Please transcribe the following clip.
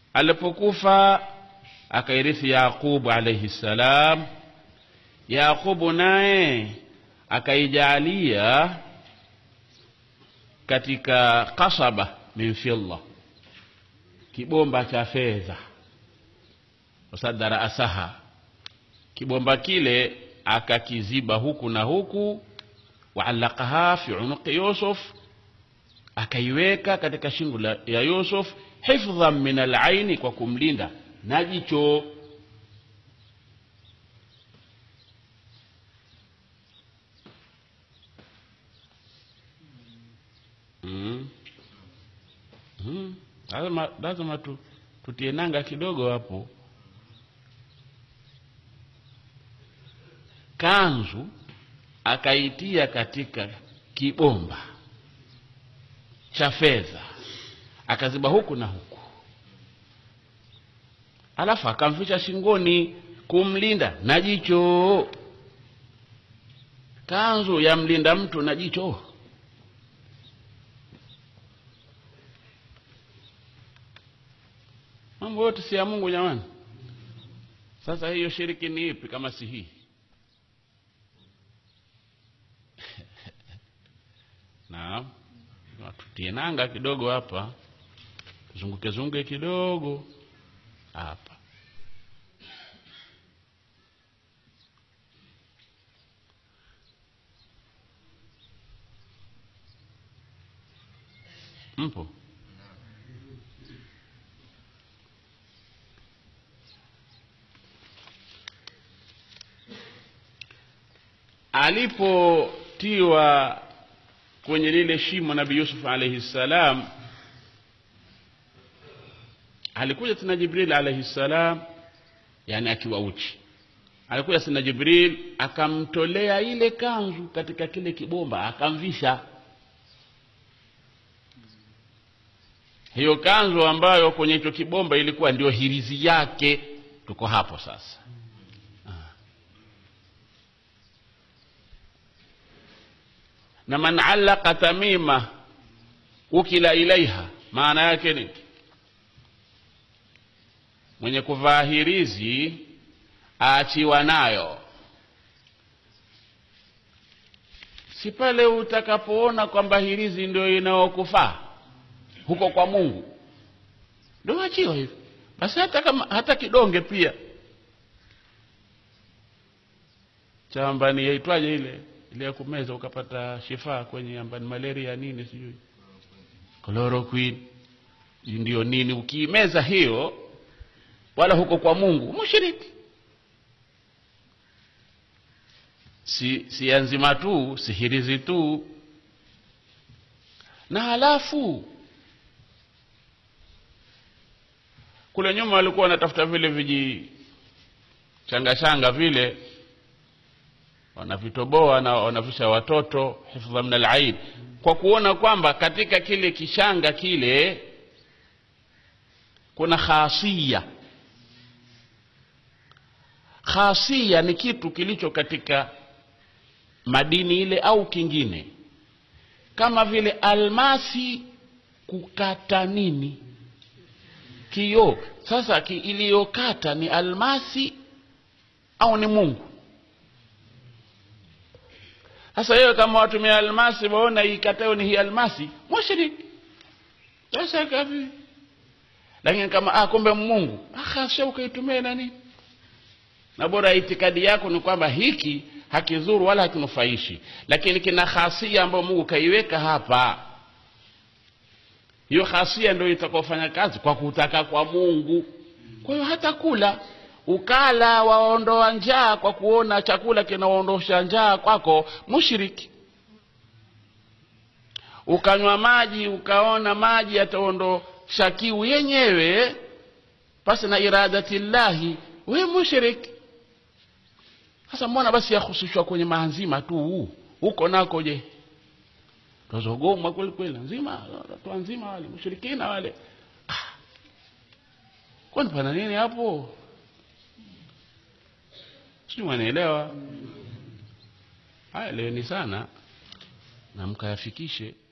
alipokufa akairithi yaqubu alaihi ssalam yaqubu naye akaijalia katika kasaba min fidda kibomba cha fedha wasadara asaha kibomba kile akakiziba huku na huku waalaqaha fi unuqi yusuf akaiweka katika shingo la- ya yusuf hifdhan min alaini kwa kumlinda na jicho mm. Mm. lazima, lazima tu, tutie nanga kidogo hapo kanzu akaitia katika kibomba cha fedha akaziba huku na huku alafu akamficha shingoni kumlinda na jicho kanzu yamlinda mtu na jicho mambo yote si ya mungu jamani sasa hiyo shiriki ni ipi kama si hii naam tutie nanga kidogo hapa zunguke zunguke kidogo hapa mpo alipotiwa kwenye lile shimo nabii yusuf alaihi ssalam alikuja tena jibril alaihi ssalam yani akiwa uchi alikuja tena jibril akamtolea ile kanzu katika kile kibomba akamvisha hiyo kanzu ambayo kwenye hicho kibomba ilikuwa ndio hirizi yake tuko hapo sasa na man allaqa tamima ukila ilaiha maana yake ni mwenye kuvaa hirizi aachiwa nayo si pale utakapoona kwamba hirizi ndio inayokufaa huko kwa mungu ndio achiwa hivyo basi hata kama hata kidonge pia chambani yaitwaje ile ile ya kumeza ukapata shifaa kwenye ambani malaria nini sijui chloroquine ndio nini ukiimeza hiyo wala huko kwa mungu mushiriki si si nzima tu sihirizi tu na halafu kule nyuma walikuwa wanatafuta vile viji changa changa vile wanavitoboa na wanavisha watoto hifdha min alaid kwa kuona kwamba katika kile kishanga kile kuna khasia khasia ni kitu kilicho katika madini ile au kingine kama vile almasi kukata nini kioo sasa ki iliyokata ni almasi au ni mungu sasa hiyo kama watumia almasi waona ikatayo ni hii almasi mushrik sasa kavi lakini kama ah, kumbe mungu akasha ukaitumia nani na bora itikadi yako ni kwamba hiki hakizuru wala hakinufaishi lakini kina khasia ambayo mungu kaiweka hapa hiyo khasia ndio itakaofanya kazi kwa kutaka kwa mungu kwa hiyo hata kula ukala waondoa njaa kwa kuona chakula kinaondosha njaa kwako mushiriki ukanywa maji ukaona maji yataondosha kiu yenyewe pasi na iradati llahi we mushiriki sasa mbona basi yahusishwa kwenye maanzima tu huko nako je tazogomwa kweli kweli nzima watu nzima wale mushirikina wale ah. kwani pana nini hapo sijui mwanaelewa haya leeni sana na mkayafikishe